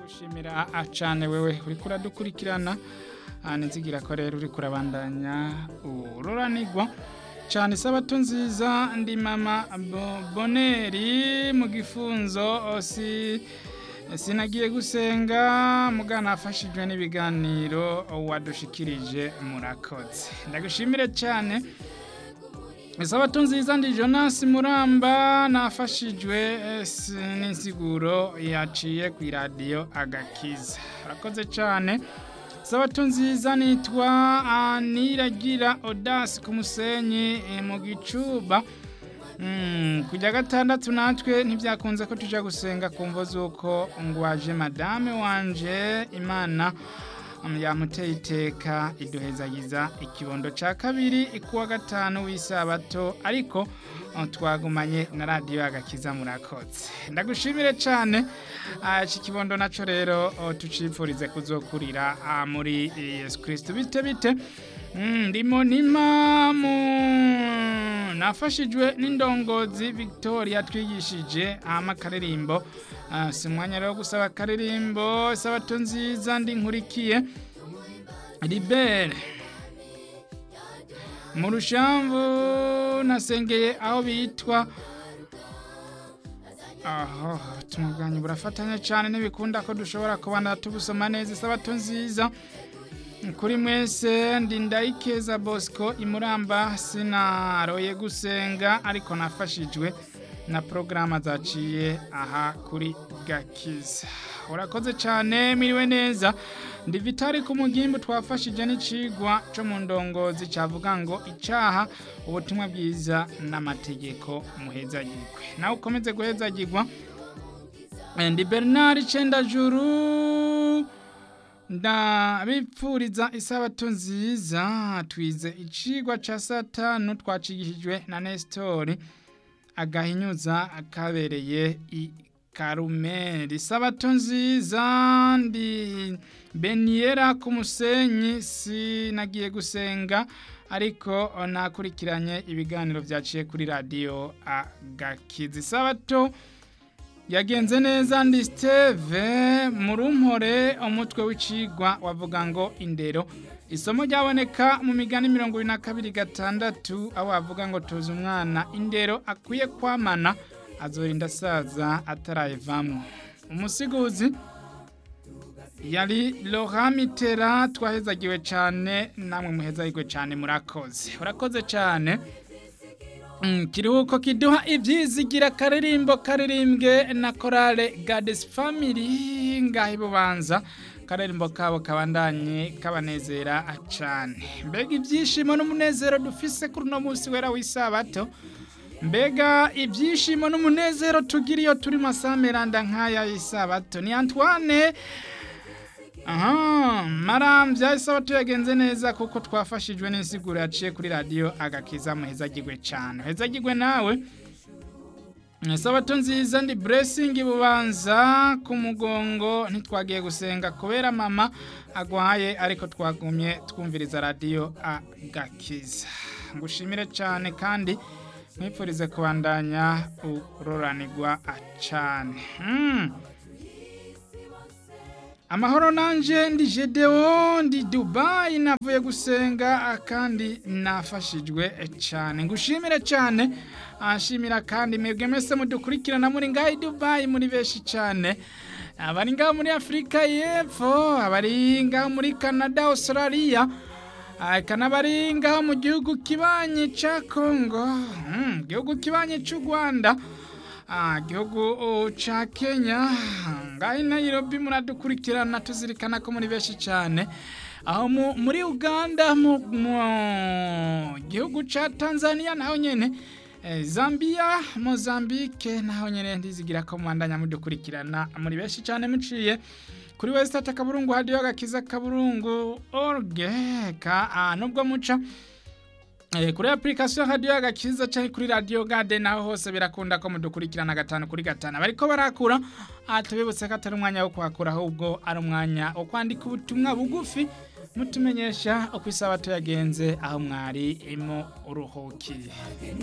ndagushimira cyane wewe uriko uradukurikirana nzigira ko rero uriko urabandanya ururanirwa cyane isabato nziza ndi mama boneri mu gifunzo si sinagiye gusenga mugana afashijwe n'ibiganiro wadushikirije murakoze ndagushimire cyane isabato nziza ndi jonas muramba nafashijwe n'insiguro yaciye ku iradiyo agakiza urakoze cyane isabato nziza nitwa niragira odasi ku musenyi mu gicuba kujya gatandatu natwe ntibyakunze ko tujya gusenga ku mvo z'uko ngo waje madame wanje imana yamuteye iteka iduhezagiza ikibondo cya kabiri ikuwa gatanu w'isabato ariko twagumanye na radiyo agakiza murakotse ndagushimire cyane iki kibondo nacyo rero tucipfurize kuzokurira muri yesu kirisito bite bite ndimo nimamu nafashijwe n'indongozi victoria twigishije amakaririmbo si umwanya rero gusaba akaririmbo isabato nziza ndi nkurikiye libere mu rushambu nasengeye aho bitwa aho tumuganye burafatanya cyane ntibikunda ko dushobora kubana tubusoma neza isabato nziza kuri mwese ndi ndayikeza bosco imuramba sinaroye gusenga ariko nafashijwe na porogaramu zaciye aha kuri gakiza urakoze cyane miriwe neza ndi vitari ku mugimbi twafashije n'icigwa cyo mu ndongozi cyavuga ngo icyaha ubutumwa bwiza n'amategeko muhezagirwe nawe ukomeze guhezagirwa ndi bernard cendajuru ndabipfuriza isabato nziza twize icigwa cya satanu twacigishijwe na nesitori agahinyuza kabereye i karumeri isabato nziza ndi beniyera ku musenyi sinagiye gusenga ariko nakurikiranye ibiganiro byaciye kuri radiyo agakiza isabato yagenze neza ndi steve murumpore umutwe w'icigwa wavuga ngo indero isomo ryaboneka mu migani mirongo ine na kabiri gatandatu aho bavuga ngo tuzi umwana indero akwiye kwamana azorinda asaza atarayivamo umusiguzi yari lohamitera twahezagiwe cyane namwe muhezagirwe cyane murakoze urakoze cyane kiruhuko kiduha ibyizigira akaririmbo karirimbwe na korale gadesi family ngaho ibubanza akaririmbo kabo kabandanye kabanezera cyane mbega ibyishimo n'umunezero dufise kuri uno munsi wera w'isabato mbega ibyishimo n'umunezero tugira iyo turi masameranda nk'aya y'isabato ni antoine aha marambya isabato yagenze neza kuko twafashijwe n'insiguro yaciye kuri radiyo agakiza muhezagirwe cyane hezagirwe nawe isabato nziza ndi buresingi bubanza ku mugongo ntitwagiye gusenga kubera mama agwaye ariko twagumye twumviriza radiyo agakiza ngushimire cyane kandi mwipfurize kubandanya uroranirwa cyane amahoro nanjye ndi jedewo ndi dubayi navuye gusenga kandi nafashijwe cyane ngushimire cyane ashimira kandi mwebwe mwese mudukurikirana muri ngaho i dubayi muri benshi cyane abari ngaho muri afurika y'epfo abari ngaho muri canada australia kanabari ngaho mu gihugu kibanyi cya kongo igihugu kibanyi cy'u rwanda igihugu cya kenya ngaho Nairobi muradukurikirana tuzirikana ko muri benshi cyane aho muri uganda mu gihugu cya tanzania naho nyine zambia mozambique naho nyine ndizigira ko mwandanya mudukurikirana muri benshi cyane muciye kuri wesitati akaburungu hadiyo gakiza kaburungu orge ka nubwo muca kuri apurikasiyo hadiyo agakiza cyangwa kuri radiyo gade naho hose birakunda ko mudukurikirana gatanu kuri gatanu bariko barakura tubibutse ko atari umwanya wo kuhakura ahubwo ari umwanya wo kwandika ubutumwa bugufi mutumenyesha uko isabato yagenze aho mwari imo uruhukiye